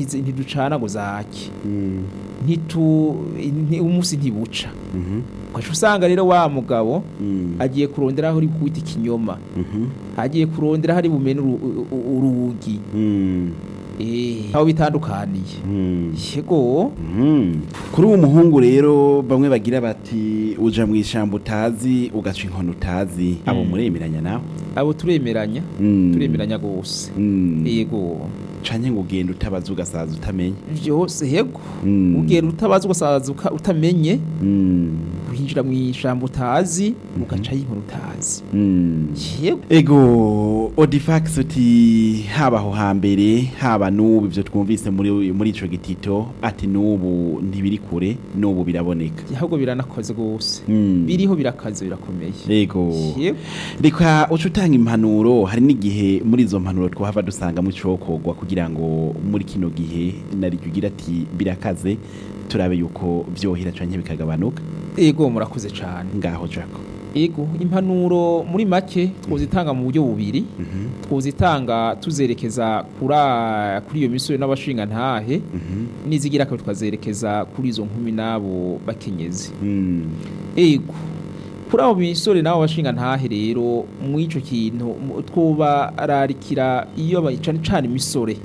ntizi- ntiducana ngo zake Mm. ntitu nti- umunsi ntibuca Mhm. ugaca usanga rero wa mugabo Mm. agiye kurondera aho uri kwita ikinyoma Mhm. agiye kurondera hari bumene uru- u- u- urugi Mm. eh aho bitandukaniye Mm. yego Mhm. kuri uwo muhungu rero bamwe bagira bati uja mu ishyamba utazi ugaca inkono utazi abo Mm. muremeranya nawe abo turemeranya Mm. turemeranya gose Mm. yego canke ngo ugenda utabaza ugasaza utamenye byose yego Mm. ugenda utabaza ugasaza uka- utamenye Mm. winjira mu ijambo utazi ugacaho inkuru utazi Mm. yego ego odifax uti haba aho hambere haba n'ubu ibyo twumvise muri muri ico gitito ati n'ubu ntibiri kure n'ubu biraboneka ahubwo biranakoze rwose Mm. biriho birakaze birakomeye ego yego reka uca utanga impanuro hari n'igihe muri izo mpanuro twahava dusangamo icokorwa kugira ngo muri kino gihe nariryo ugira ati birakaze turabe yuko vyohera canke bikagabanuka yego murakoze cyane ngaho jako yego impanuro muri make twozitanga mu buryo bubiri Mhm, twozitanga tuzerekeza kura kuri iyo misore n'abashinga ntahe mhm, nizigira ko twazerekeza kuri izo nkumi n'abo bakenyezi mm, ego kuri abo misore n'abo bashinga ntahe rero mu ico kintu mu- twobararikira iyo ba- cane cane imisore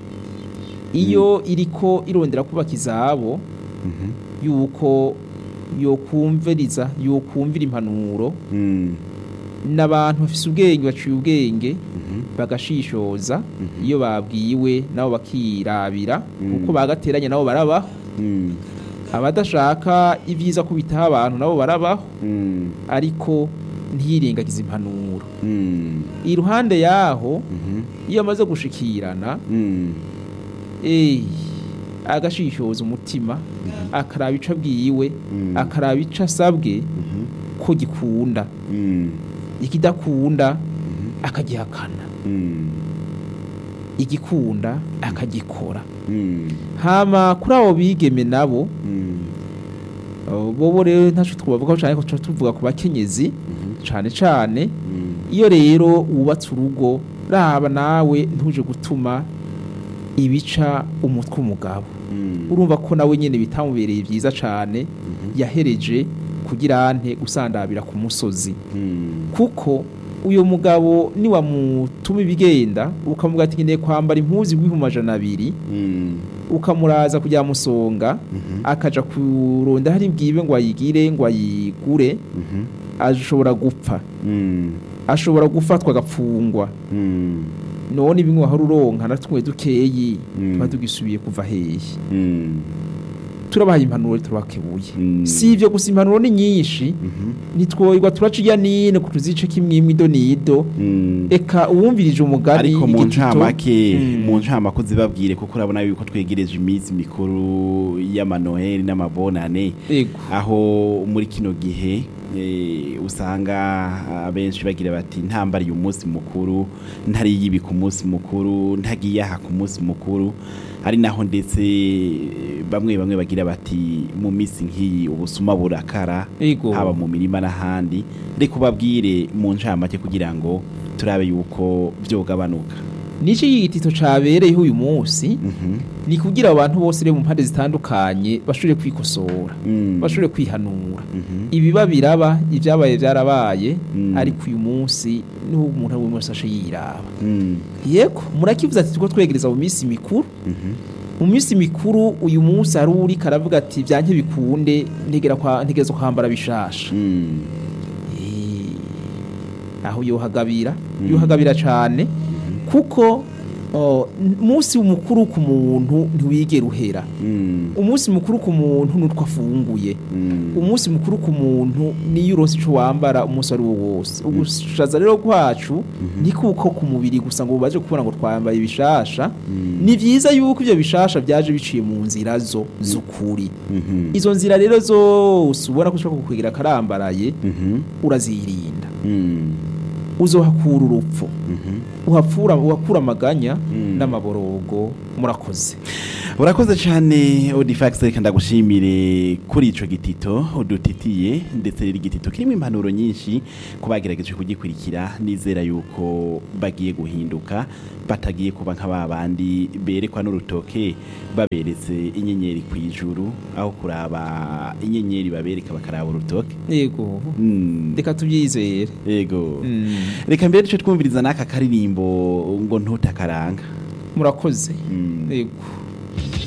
iyo iriko irondera kubaka izabo mhm, yuko yokumviriza yokumvira impanuro mm, n'abantu bafise ubwenge baciye ubwenge mhm, bagashishoza Mhm. iyo babwiwe nabo bakirabira Mm. kuko bagateranya nabo barabaho mm, abadashaka ibyiza kubitaho abantu nabo barabaho mm, ariko ntiyirengagize impanuro mm, iruhande yaho mhm, iyo amaze gushikirana mm, eh, agashishoza umutima akaraba ico abwiwe Mm. akaraba ico asabwe mhm, ko gikunda mm, ikidakunda mhm, akagihakana mm, igikunda akagikora mm, hama kuri abo bigeme nabo mm, uh, bobo rero ntaco twavuga cyane ko tuba tuvuga ku bakenyezi mhm, cane cane mm, iyo rero wubatse urugo raba nawe ntuje gutuma ibica umutwe umugabo mm, urumva ko nawe nyene bitamubereye vyiza cane mhm, yahereje kugira ante gusandabira ku musozi mm, kuko uyo mugabo niwamutuma ibigenda ukamuga ati nkeneye kwambara impuzu igwihumbi amajana abiri mm, ukamuraza kujya musonga mhm, akaja kuronda hari bwibe ngo ayigire ngo ayigure mhm, ashobora gupfa mm, ashobora gufatwa agapfungwa mm, none bimwe wahora uronka na tumwe dukeyi Mm. tuba tugisubiye kuva hehe mm, turabahaye impanuro turabakebuye Mm. si ivyo gusa impanuro ni nyinshi mhm, ntitwoyirwa turaca irya nino ku tuzice kimwimwe ido n'ido mm. eka uwumvirije umugani ariko mu igitito, ncamake Mm. mu ncamake uzibabwire kuko urabona yuko twegereje iminsi mikuru y'amanoheli n'amabonane ego aho muri kino gihe eh, usanga abenshi bagira bati ntambariye umunsi mukuru ntariye ibi ku munsi mukuru ntagiye aha ku munsi mukuru ari naho ndetse eh, bamwe bamwe bagira bati mu minsi nk'iyi ubusuma burakara ego haba mu mirima n'ahandi reka ubabwire mu ncamake kugira ngo turabe yuko byogabanuka nico igitito cabereyeho uyu munsi Mhm, ni kugira abantu bose rero mu mpande zitandukanye bashobore kwikosora mm, bashobore kwihanura mhm, ibiba biraba ibyabaye byarabaye Mm. ariko uyu munsi niho umuntu ari we wese ashe yiraba mm, yego murakivuze ati tuko twegereza mu minsi mikuru mhm, mu minsi mikuru uyu munsi hari uri karavuga ati byanke bikunde ntegera kwa ntegereza kwambara bishasha mm, Eh, aho yohagabira Mm. yohagabira cane kuko oh, umunsi mukuru ku muntu ntiwigera uhera mm, umunsi mukuru ku muntu nutwo afunguye mm, umunsi mukuru ku muntu niyo uronse ico wambara umunsi ari wo wose ugushaza rero kwacu ntikuko ku mubiri gusa ngo baje kubona ngo twambaye ibishasha Mm. ni vyiza yuko ivyo bishasha vyaje biciye mu nzira zo z'ukuri mhm, izo nzira rero zose ubona ko ushobora kukwegera akarambaraye mhm, urazirinda mm, uzohakura urupfu mhm, uhapfura uhakura amaganya Mm. n'amaborogo murakoze urakoze cyane odifax reka ndagushimire kuri ico gitito udutitiye ndetse rero igitito kirimo impanuro nyinshi ku bagerageje kugikurikira nizera yuko bagiye guhinduka batagiye kuba nka ba bandi berekwa n'urutoke baberetse inyenyeri ku ijuru aho kuraba inyenyeri babereka bakaraba urutoke yego Mm, reka tubyizere yego Mm, reka mbere duce twumviriza n'aka karirimbo ngo ntutakaranga murakoze Mm. yego